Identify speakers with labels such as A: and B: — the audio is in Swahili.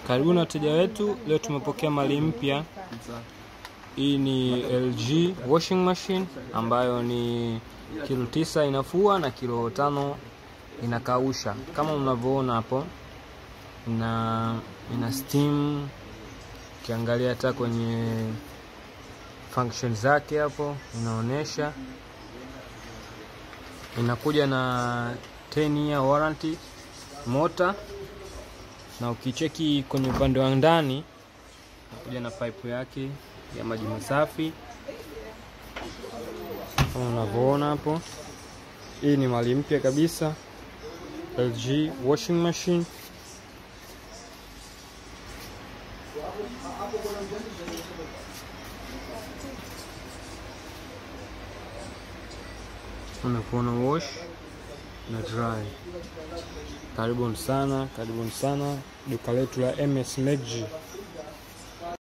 A: Karibuni wateja wetu, leo tumepokea mali mpya. Hii ni LG washing machine ambayo ni kilo tisa inafua na kilo tano inakausha, kama mnavyoona hapo, ina ina steam. Ukiangalia hata kwenye function zake hapo inaonyesha, inakuja na 10 year warranty mota na ukicheki kwenye upande wa ndani nakuja na pipe yake ya maji masafi kama unavyoona hapo. Hii ni mali mpya kabisa, LG washing machine. Unavyoona wash na dry. Karibuni sana, karibuni sana duka letu la MS Magic.